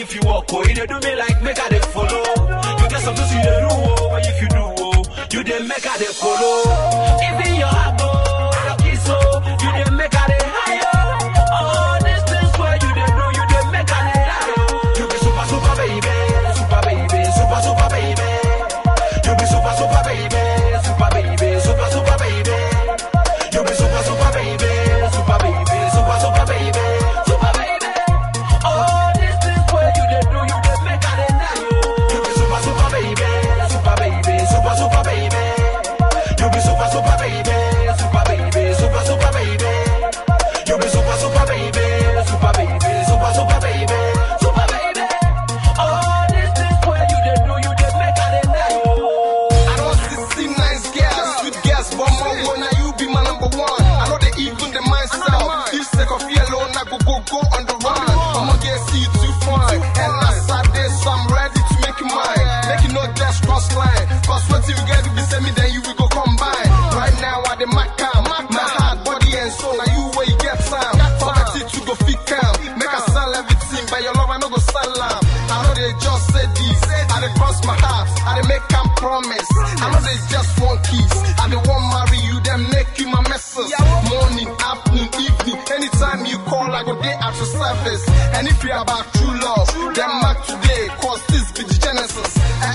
if you walk, oh, you dey do me like make I dey follow. You get something you dey do, oh, but if you do, oh, you dey make I dey follow. Even your heart, oh, your kiss, oh, you dey make I dey high, oh. All these things where you dey do, you dey make I dey high, oh. You be super, super baby, super baby, super, super baby. You be super, super baby, super baby, super, super baby. You be super, super baby, super baby, super, super baby, super baby. All these things where you dey do, you dey make I dey die, oh. You be super, super baby, super baby, super, super baby. You be super, super baby, super baby, super, super baby. You be super, super baby, super baby, super, super baby, super baby. All these things where you dey do, you dey make I dey die, oh. I don't see, see nice girls, sweet girls, but more one, now you be my number one. I know they even the myself. If sick of yellow, I go go go on the run. I'ma get see you too fine. And last Saturday, so I'm ready to make you mine. Make you know just cross line. Cause what you get to be send me, then you will go combine. Right now, I the my calm. My heart, body, and soul. Now you where you get time. Poverty to go fit calm. Make I sell everything, but your love, I no go sell am. I know they just say this. I dey cross my heart. I dey make am promise. I know they just want kiss. I dey want marry you, then make you my missus. Morning, afternoon, evening. Anytime you call, I go day at your service. And if you about true love, then mark today. Cause this be the genesis.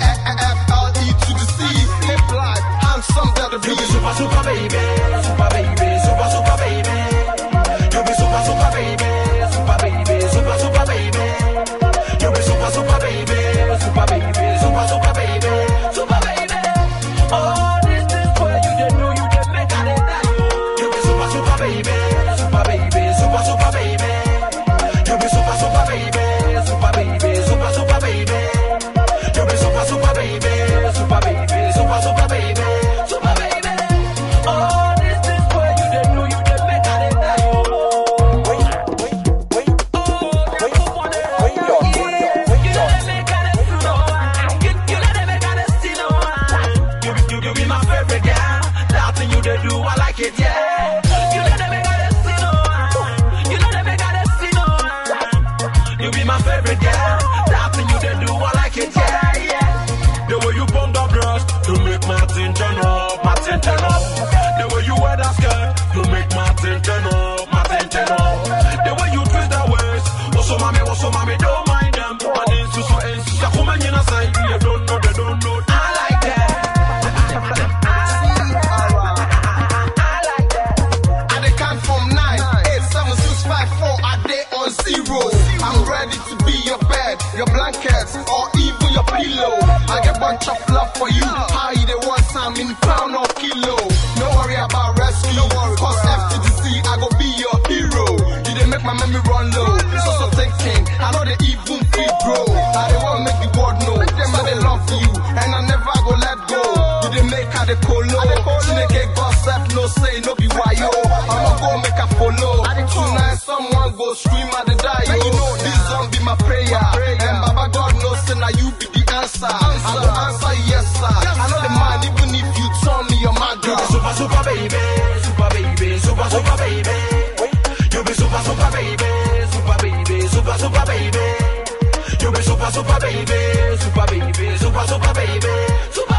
F-L-E to the C. Hip life, handsome, that the You be beat. super, super baby, super baby, super, super baby. You be super, super baby, super baby, super, super baby. You be super, super baby, super baby, super, super baby, super baby. All these things where you dey do, you dey make I dey die. oh. You be super, super baby, super baby, super, super baby. You be super, super baby, super baby, super, super baby. You be super, super baby, super baby, super, super baby, super baby. All these things where you dey do, you dey make I dey die. oh. Wait, wait, wait, Oh, wait, wait, your you dey make I dey feel no one. You you dey make I dey see no one. You be you, you be my favorite girl. That thing you dey do, I like it, yeah. You dey make I dey see no one. You dey make I dey see no one. You be my favorite girl. That thing you dey do, I like it, yeah, yeah. The way you bump the breast, you make my thing turn up, my thing turn up. The way you wear that skirt, you make my thing turn up, my thing turn up. The way you twist that waist, what's so mommy, what's so mommy, don't mind them. And then so so and so, come on, you know, say you don't know, they don't know. I like that. I like that. I dey count from nine, eight, seven, six, five, four. I dey on zero. I'm ready to be your bed, your blankets, or even your pillow. I get bunch of love for you. How you dey want some in pound or kilo? No worry about rescue. Cause FTDC, I go be your hero. You dey make my memory run low. So so thinking, I know they even feel bro. I dey want make the world know. Them I dey love you, and I never go let go. You dey make I dey polo. Chineke gossip, no say, no be wayo. I'ma go make a follow. Tonight someone go scream at the die. yo. This song be my prayer. And Baba God knows say now you be the answer. I go answer yes sir. I know the man even if you turn me your man You girl. be super, super baby, super baby, super, super baby. You be super, super baby, super baby, super, super baby. You be super, super baby, super baby, super, super baby, super